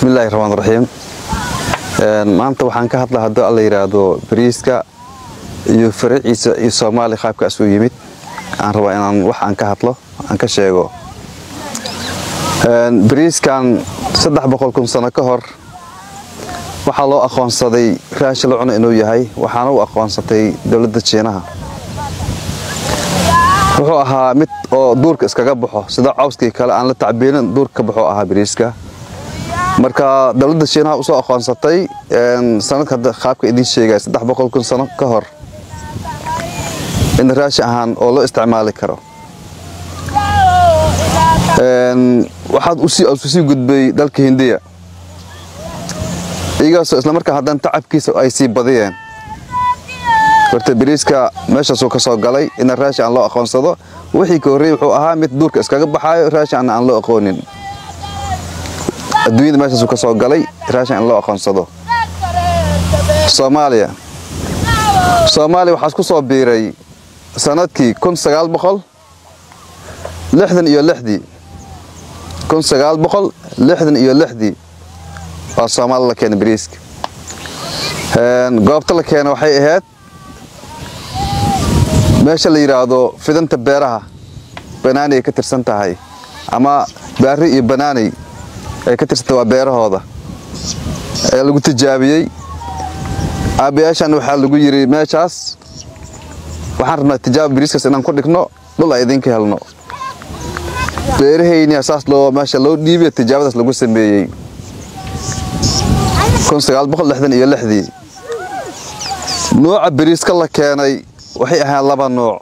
bismillaahi raxmaan raxiim maanta waxaan ka hadla haddii alla yidhaahdo bariiska iyo faraciisa iyo soomaaliya qaabkaas u yimid aan rabaa inaan wax aan ka hadlo aan ka sheego bariiskan saddex boqol kun sano ka hor waxaa loo aqoonsaday raashi la cuno inuu yahay waxaana u aqoonsatay dowladda jiinaha wuxuu ahaa mid oo duurka iskaga baxo sida cawskii kale aan la tacbiinin duurka ka baxo ahaa bariiska marka dowladda shiinaha usoo aqoonsatay sanadka hadda qaabka idiin sheegaya saddex boqol kun sano ka hor in raashi ahaan oo loo isticmaali karo waxaad usii gudbay dalka hindiya iyagaasoo islamarkaa haddana tacabkiisa ay sii badiyeen horta bariiska meeshaasuu ka soo galay ina raashi aan loo aqoonsado wixii ka horreeyey wuxuu ahaa mid duurka iskaga baxaayo raashi aan aan loo aqoonin adduunyada meeshaasuu ka soo galay raashin in loo aqoonsado soomaaliya soomaaliya waxaas ku soo biiray sanadkii kun sagaal boqol lixdan iyo lixdii kun sagaal boqol lixdan iyo lixdii waa soomaali la keenay bariiska goobta la keena waxay ahayd meesha la yidhaahdo fidanta beeraha banaanay ay ka tirsan tahay ama baari iyo banaanay ay ka tirsantay waa beerahooda ayaa lagu tijaabiyey aabbayaashan waxaa lagu yidhi meeshaas waxaan rabnaa tijaaba bariiskaas inaan ku dhigno dhul ay idinka helno beerahaynia saas loo meesha loo dhiibiya tijaabadaas lagu sameeyey iyo lixdii nuuca bariiska la keenay waxay ahayd laba nuuc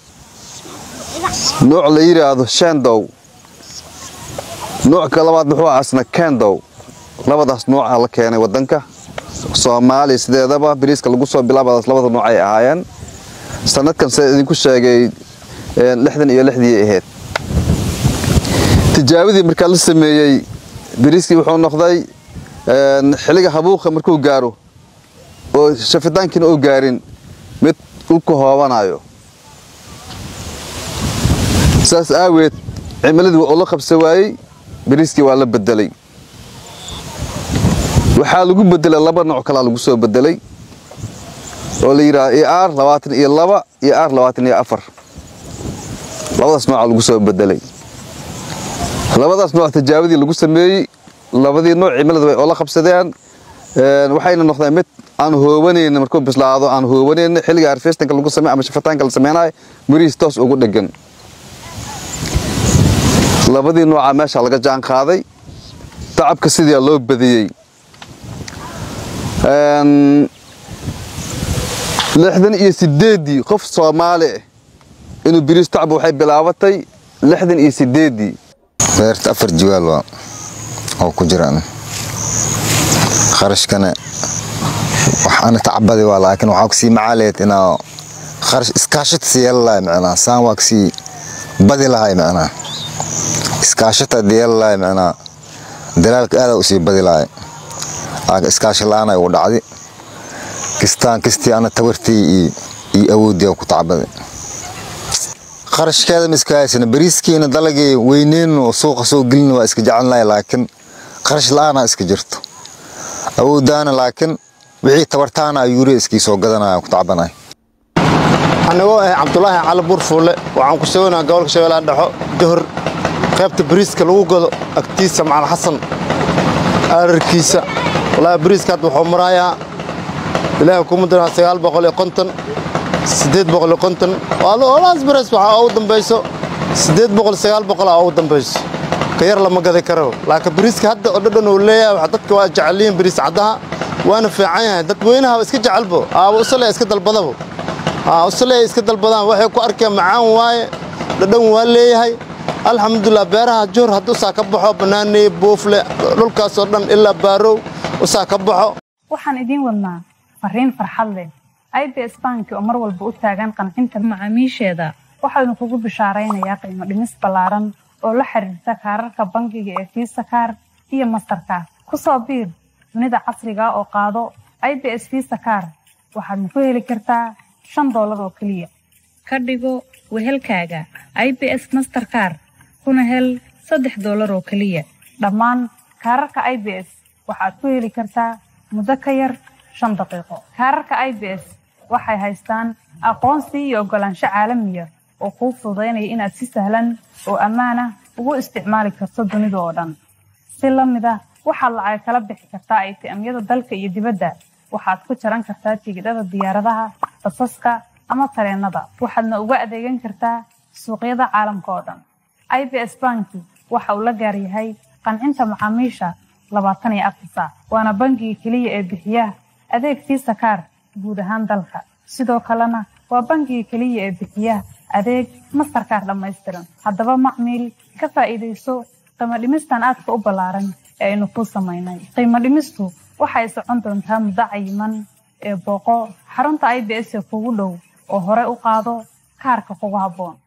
nuuc la yidhaahdo shendow nuucka labaad muxuu ah asna kendow labadaas nuuca la keenay wadanka soomaaliya sideedaba bariiska lagu soo bilaabadaas labada nuuc ay ahaayeen sanadkan sida idinku sheegay lixdan iyo lixdii ahayd tijaabadii markaa la sameeyey bariiskii wuxuu noqday xilliga habuuqa markuu gaaro oo shafitaankiina uu gaarin mid dhulku hoobanayo saas aaweed cimiladii waa ula qabsa waayey bariiskii waa la bedelay waxaa lagu bedelay laba nooc kalaa lagu soo bedelay oo la yidhaha ir labaatan iyo laba iyo r labaatan iyo afar labadaas nooca lagu soo bedelay labadaas nooc tijaabadii lagu sameeyey labadii nooc cimilada way oola qabsadeen waxayna noqdeen mid aan hoobanaynin markuu bislaado aan hoobanaynin xilliga harfestanka lagu samey ama shafitaanka la sameynayo mirihiis toos ugu dhegan labadii nooca meesha laga jaan qaaday tacabka sidaa loo badiyey lixdan iyo sideeddii qof soomaali ah inuu biriis tacab waxay bilaabatay lixdan iyo sideeddii beerta afar jiwaal waa oo ku jiraan kharashkana wax ana tacbadi waa laakiin waxaa kusii macaaleed inaa kharash iskaashata sii yeela lahay macnaa saan waa kasii badi lahay macnaa iskaashata yeela lahay macnaa dalaalka aadaa usii badi lahay laakiin iskaashi la-aan ay ugu dhacdi kistaan kistii ana tabartii iyo iyo awooddii ku tacbadi kharashkeeda miskahaysana bariiskiina dalagii weyneyn oo suuqa soo gelin waa iska jecelnahay laakiin kharash la-aanaa iska jirto awooddaana laakiin wixii tabartaana ayuure iskii soo gadanaya ku tacbanay anigoo ah cabdulaahi cali buurfuulle waxaan ku suganaa gobolka shabeellaha dhexo johor qaybta bariiska lagu gado agtiisa macalin xasan aararkiisa wallaahi bariiska hadda wuxuu marayaa ilaahay kuma diraa sagaal boqol iyo konton siddeed boqol iyo konton olaas bares waxaa ugu dambayso siddeed boqol sagaal boqol aa ugu dambayso ka yar lama gadi karo laakiin bariiska hadda oo dhadhan uu leeyahay dadka waa jeceliyiin bariis caddaha waana fiican yahay dadweynaha iska jecelbo aaba usale iska dalbadabo usale iska dalbadaan waxay ku arkeen macaan waaye dhadhan waa leeyahay alxamdulilah beeraha joor haddii usaa ka baxo bannaaney buufle dhulkaasoo dhan ilaa baarow usaa ka baxo waxaan idiin wadnaa fariin farxad leh ibs banki oo mar walba u taagan qancinta macaamiisheeda waxaanu kugu bishaaraynayaa qiimo dhimis ballaaran oo la xiriirta kaararka bangiga ee fiisa kaar iyo mastarkaar ku soo biir dunida casriga oo qaado ibs fiisa kaar waxaadna ku heli kartaa shan doolar oo keliya ka dhigo wehelkaaga ibs masterkaar kuna hel saddex doolar oo keliya dhammaan kaararka ibs waxaad ku heli kartaa muddo ka yar shan daqiiqo kaararka i b s waxay haystaan aqoonsi iyo oggolaansho caalamiya oo kuu fududaynaya inaad si sahlan oo ammaan ah ugu isticmaali karto dunida oo dhan si la mid ah waxaad lacag kala bixi kartaa atm-yada dalka iyo dibadda waxaad ku jaran kartaa tigidhada diyaaradaha basaska ama tareenada waxaadna uga adeegan kartaa suuqyada caalamka oo dhan i b s banki waxa uu la gaar yahay qancinta macaamiisha labaatan iyo afar saac waana bangiga keliya ee bixiya adeeg fiisa kaar guud ahaan dalka sidoo kalena waa bangiga keliya ee bixiya adeeg mastarkaar dhammaystiran haddaba macmiil ka faa'iidayso qiimo dhimistan aadka u ballaaran ee aynu kuu samaynay qiimo dhimistu waxay socon doontaa muddo cayiman ee booqo xarunta i b s ee kugu dhow oo hore u qaado kaarka kugu habboon